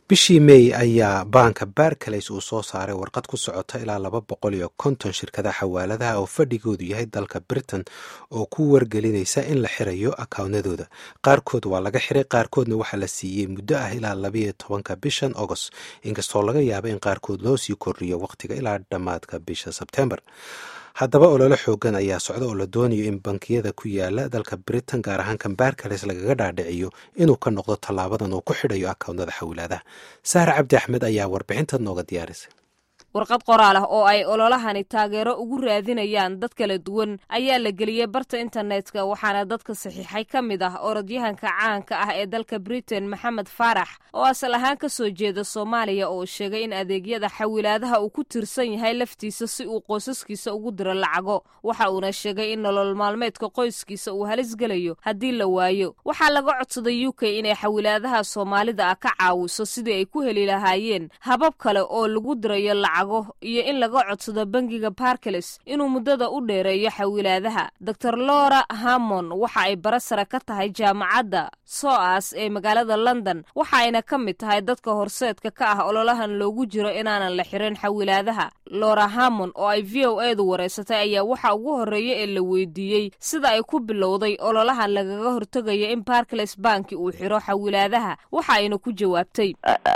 bishii mey ayaa baanka barcalays uu soo saaray warqad ku socota ilaa laba boqol iyo konton shirkada xawaaladaha oo fadhigoodu yahay dalka britain oo ku wargelinaysa in la xirayo akaawnadooda qaarkood waa laga xiray qaarkoodna waxaa la siiyey muddo ah ilaa labayo tobanka bishan agost inkastoo laga yaaba in qaarkood loo sii kordhiyo wakhtiga ilaa dhammaadka bisha sebtembar haddaba ololo xoogan ayaa socda oo la doonayo in bankiyada ku yaala dalka britain gaar ahaan kan barcalays lagaga dhaadhiciyo inuu ka noqdo tallaabadan uu ku xidhayo akaawnada xawilaadaha sahar cabdi axmed ayaa warbixinta nooga diyaarisay warqad qoraal ah oo ay ololahani taageero ugu raadinayaan dad kala duwan ayaa la geliyey barta internetka waxaana dadka saxiixay ka mid ah orodyahanka caanka ah ee dalka britain maxamed faarax oo asal ahaan ka soo jeeda soomaaliya oo sheegay in adeegyada xawilaadaha uu ku tirsan yahay laftiisa si uu qoysaskiisa ugu diro lacago waxa uuna sheegay in nolol maalmeedka qoyskiisa uu halis gelayo haddii la waayo waxaa laga codsaday u k inay xawilaadaha soomaalida ah ka caawiso sidii ay ku heli lahaayeen habab kale oo lagu dirayo iyo in laga codsado bangiga barcales inuu muddada u dheereeyo xawilaadaha dor lora hamon waxa ay bara sare ka tahay jaamacadda soas ee magaalada london waxa ayna ka mid tahay dadka horseedka ka ah ololahan loogu jiro inaanan la xirin xawilaadaha lora hamon oo ay v o edu wareysatay ayaa waxa ugu horreeya ee la weydiiyey sida ay ku bilowday ololahan lagaga hortegayo in barcales banki uu xiro xawilaadaha waxa ayna ku jawaabtay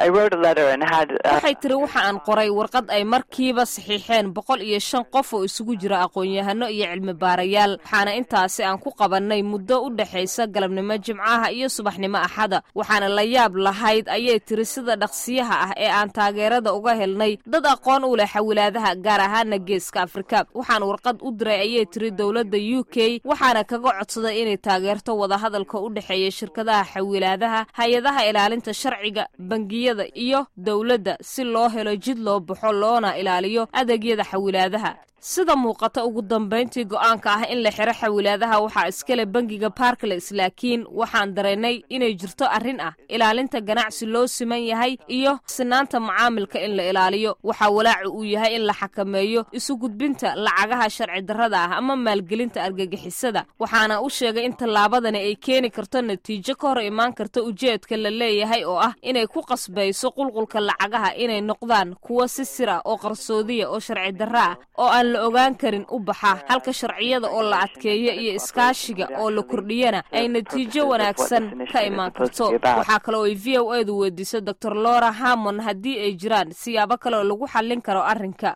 waxay tiri waxa aan qoray warqad ay markiiba saxiixeen boqol iyo shan qof oo isugu jira aqoon-yahano iyo cilmi baarayaal waxaana intaasi aan ku qabannay muddo u dhexaysa galabnimo jimcaha iyo subaxnimo axada waxaana la yaab lahayd ayay tiri sida dhaqsiyaha ah ee aan taageerada uga helnay dad aqoon u leh xawilaadaha gaar ahaana geeska afrika waxaan warqad u diray ayay tiri dowladda u k waxaana kaga codsaday inay taageerto wadahadalka u dhexeeya shirkadaha xawilaadaha hay-adaha ilaalinta sharciga bangiyada iyo dowladda si loo helo jid loo baxo loona ilaaliyo adeegyada xawilaadaha sida muuqata ugu dambayntii go'aanka ah in la xiro xawilaadaha waxaa iskale bangiga barclays laakiin waxaan dareennay inay jirto arrin ah ilaalinta ganacsi loo siman yahay iyo sinaanta macaamilka in la ilaaliyo waxaa walaacu uu yahay in la xakameeyo isu gudbinta lacagaha sharci darrada ah ama maalgelinta argagixisada waxaana u sheegay in tallaabadani ay keeni karto natiijo ka hor imaan karta ujeedka la leeyahay oo ah inay ku qasbayso qulqulka lacagaha inay noqdaan kuwo si sir ah oo qarsoodiya oo sharci darro ah oo aan la ogaan karin u baxa halka sharciyada oo la adkeeyo iyo iskaashiga oo la kordhiyana ay natiijo wanaagsan ka imaan karto waxaa kale oo ay v o edu weydiisay dor lora hamon haddii ay jiraan siyaabo kale oo lagu xallin karo arrinka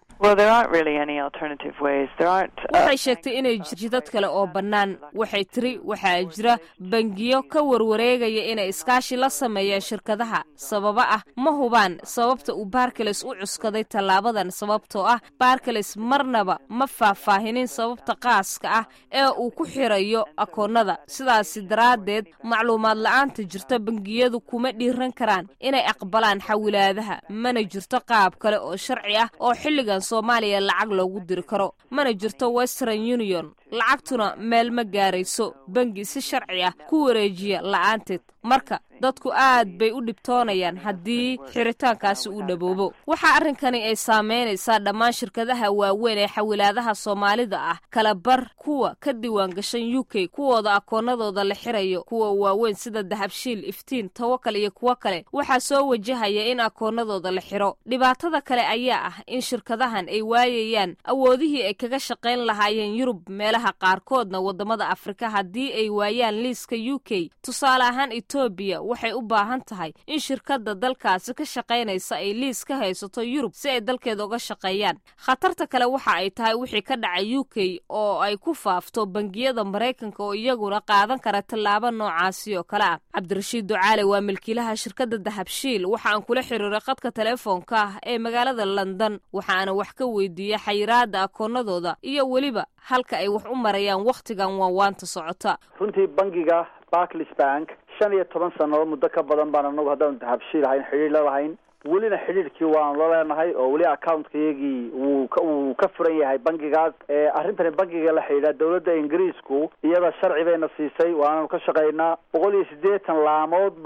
waxay sheegtay inay jidad kale oo bannaan waxay tiri waxaa jira bangiyo ka warwareegaya inay iskaashi la sameeyaan shirkadaha sababo ah ma hubaan sababta uu barcales u cuskaday tallaabadan sababtoo ah barcales marnaba ma faahfaahinin sababta qaaska ah ee uu ku xirayo akoonnada sidaasi daraaddeed macluumaad la'aanta jirta bangiyadu kuma dhiiran karaan inay aqbalaan xawilaadaha mana jirto qaab kale oo sharci ah oo xilligan soomaaliya lacag loogu diri karo mana jirto western union lacagtuna meel ma gaarayso bangi si sharci ah ku wareejiya la'aanteed marka dadku aad bay u dhibtoonayaan haddii xiritaankaasi uu dhaboobo waxaa arrinkani ay saameynaysaa dhammaan shirkadaha waaweyn ee xawilaadaha soomaalida ah kala bar kuwa ka diiwaan gashan u k kuwooda akoonnadooda la xirayo kuwa waaweyn sida dahabshiil iftiin tawakal iyo kuwo kale waxaa soo wajahaya in akoonnadooda la xiro dhibaatada kale ayaa ah in shirkadahan ay waayayaan awoodihii ay kaga shaqayn lahaayeen yurub meelaha qaarkoodna waddamada afrika haddii ay waayaan liiska u k tusaale ahaan etoobiya waxay u baahan tahay in shirkadda dalkaasi ka shaqaynaysa ay liis ka haysato yurub si ay dalkeeda uga shaqeeyaan khatarta kale waxa ay tahay wixii ka dhacay u k oo ay ku faafto bangiyada maraykanka oo iyaguna qaadan kara tallaabo noocaasi oo kale ah cabdirashiid ducaale waa milkiilaha shirkadda dahabshiil waxa aan kula xiriiray khadka teleefoonka ah ee magaalada london waxaana wax ka weydiiyey xayiraada akoonnadooda iyo weliba halka ay wax u marayaan wakhtigan waawaanta socota runtii bangiga barclis bank shan iyo toban sannadood muddo ka badan baan anagu haddaan dahabshiil ahayn xidhiir la lahayn welina xidhiirkii waanu la leenahay oo weli accountkayagii wuu ka wuu ka furan yahay bangigaas arrintani bangiga la xidhiidha dawladda ingiriisku iyada sharci bayna siisay waananu ka shaqaynaa boqol iyo siddeetan laamood baa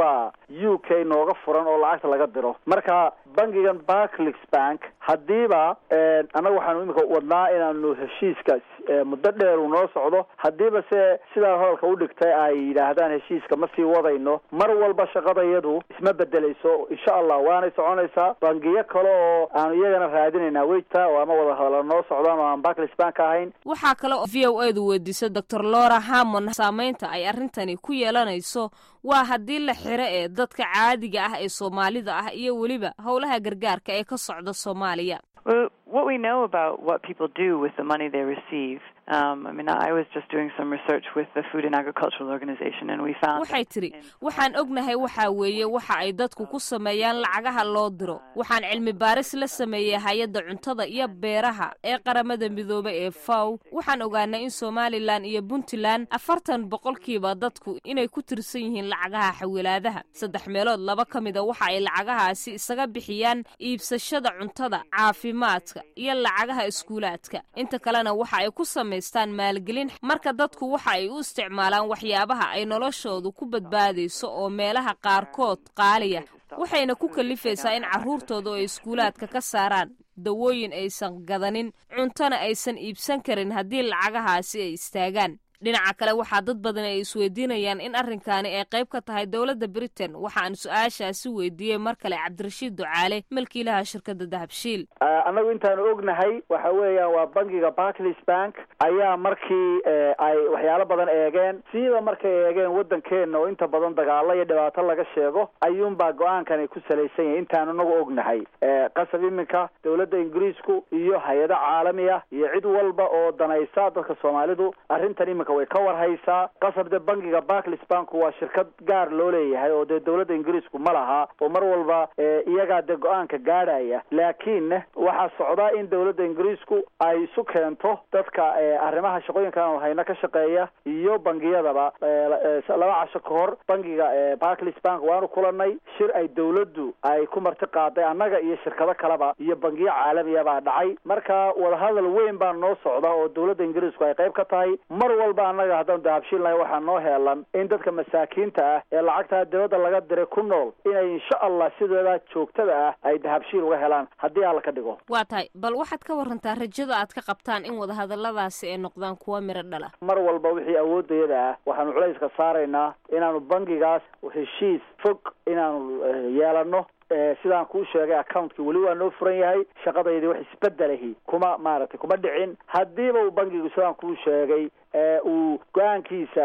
u k nooga furan oo lacagta laga diro marka bangigan barclix bank haddiiba annaga waxaanu imika wadnaa inaanu heshiiska muddo dheer uu noo socdo haddiiba se sidaa hadalka u dhigtay ay yidhaahdaan heshiiska ma sii wadayno mar walba shaqadayadu isma bedelayso insha allah waanay soconaysaa bangiyo kale oo aanu iyagana raadinaynaa wejta oo ama wada hadala noo socdaan oo aan barclis bank ahayn waxaa kale oo v o edu weydiisay doctor lora hamon saameynta ay arrintani ku yeelanayso waa haddii la xiro ee dadka caadiga ah ee soomaalida ah iyo weliba howlaha gargaarka ee ka socda soomaaliya Well, what we know about what people do with the money they receive, um, I mean, I was just doing some research with the Food and Agricultural Organization, and we found. waxay tidhi waxaan ognahay waxaa weeye waxa ay dadku ku sameeyaan lacagaha loo diro waxaan cilmi baaris la sameeyey hay-adda cuntada iyo beeraha ee qaramada midoobay ee faw waxaan ogaanay in somalilan iyo puntland afartan boqolkiiba dadku inay ku tirsan yihiin lacagaha xawilaadaha saddex meelood laba ka mida waxa ay lacagahaasi isaga bixiyaan iibsashada cuntada caafimaadka iyo lacagaha iskuulaadka inta kalena waxa ay ku samaystaan maalgelin marka dadku waxa ay u isticmaalaan waxyaabaha ay noloshoodu ku badbaadayso oo meelaha qaarkood qaaliya waxayna ku kalifaysaa in carruurtooda ay iskuulaadka ka saaraan dawooyin aysan gadanin cuntona aysan iibsan karin haddii lacagahaasi ay istaagaan dhinaca kale waxaa dad badan ay isweydiinayaan in arrinkaani ay qayb ka tahay dowladda britain waxaan su-aashaasi weydiiyey mar kale cabdirashiid ducaale milkiilaha shirkadda dahabshiil annagu intaanu ognahay waxa weeyaan waa bangiga barclis bank ayaa markii ay waxyaalo badan eegeen siiba markay eegeen waddankeenna oo inta badan dagaalo iyo dhibaato laga sheego ayuunbaa go-aankan ay ku salaysan yahay intaanu inagu ognahay qasab iminka dowladda ingiriisku iyo hay-ado caalami ah iyo cid walba oo danaysa dadka soomaalidu arrintan iminka way ka warhaysaa qasab dee bangiga barclis bank waa shirkad gaar loo leeyahay oo dee dowladda ingiriisku ma laha oo mar walba iyagaa dee go-aanka gaadhaya laakiin waxaa socdaa in dowladda ingiriisku ay isu keento dadka arrimaha shaqooyinkan hayna ka shaqeeya iyo bangiyadaba laba casho ka hor bangiga barclis bank waanu kulanay shir ay dowladdu ay ku marti qaaday annaga iyo shirkado kaleba iyo bangiyo caalamiya baa dhacay marka wadahadal weyn baa noo socda oo dowladda ingiriisku ay qayb ka tahay mar walba annaga haddaan dahabshiilnahay waxaa noo heelan in dadka masaakiinta ah ee lacagtaa dibadda laga diray ku nool inay insha allah sidooda joogtada ah ay dahabshiil uga helaan haddii alla ka dhigo waa tahay bal waxaad ka warantaa rajada aad ka qabtaan in wadahadalladaasi ay noqdaan kuwa miro dhala mar walba wixii awoodayada ah waxaanu culayska saaraynaa inaanu bangigaas heshiis fog inaanu yeelano sidaan kuu sheegay accountkii weli waa noo furan yahay shaqadaydii wax isbedelahi kuma maaragtay kuma dhicin haddiiba uu bangigu sidaan kuu sheegay uu go-aankiisa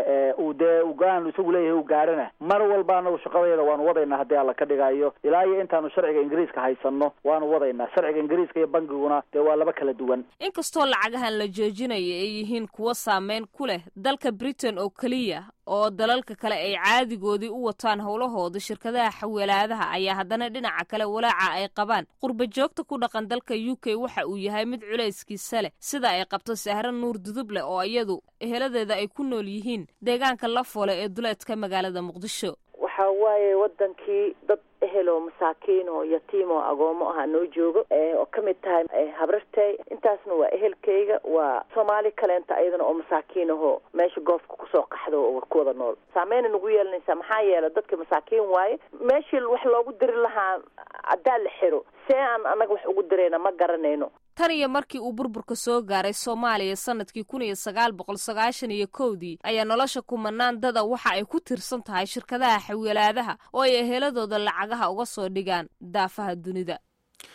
uu dee go-aan isagu leeyahay u gaadhana mar walba anagu shaqadayda waanu wadaynaa haddii alla ka dhigayo ilaa iyo intaanu sharciga ingiriiska haysanno waanu wadaynaa sharciga ingiriiska iyo bangiguna dee waa laba kala duwan inkastoo lacagahan la joojinaya ay yihiin kuwo saameyn ku leh dalka britain oo keliya oo dalalka kale ay caadigoodii u wataan howlahooda shirkadaha xawilaadaha ayaa haddana dhinaca kale walaaca ay qabaan qurba joogta ku dhaqan dalka u k waxa uu yahay mid culayskiisa leh sida ay qabto sahro nuur duduble oo iyadu eheladeeda ay ku nool yihiin deegaanka la foole ee duleedka magaalada muqdisho waxa waaye wadankii dad ehel oo masaakiin oo yatiim oo agoomo aha noo joogo oo ka mid tahay habrartay intaasna waa ehelkayga waa soomaali kaleenta ayadana oo masaakiin ahoo meesha goofka kusoo qaxdo oo ku wada nool saameyna nagu yeelanaysaa maxaa yeelay dadka masaakiin waaye meeshii wax loogu diri lahaa haddaa la xiro see aan annaga wax ugu dirayna ma garanayno tan iyo markii uu burburka soo gaaray soomaaliya sanadkii kun iyo sagaal boqol sagaashan iyo kowdii ayaa nolosha kumanaan dada waxa ay ku tirsan tahay shirkadaha xawilaadaha oo ay eheladooda lacagaha uga soo dhigaan daafaha dunida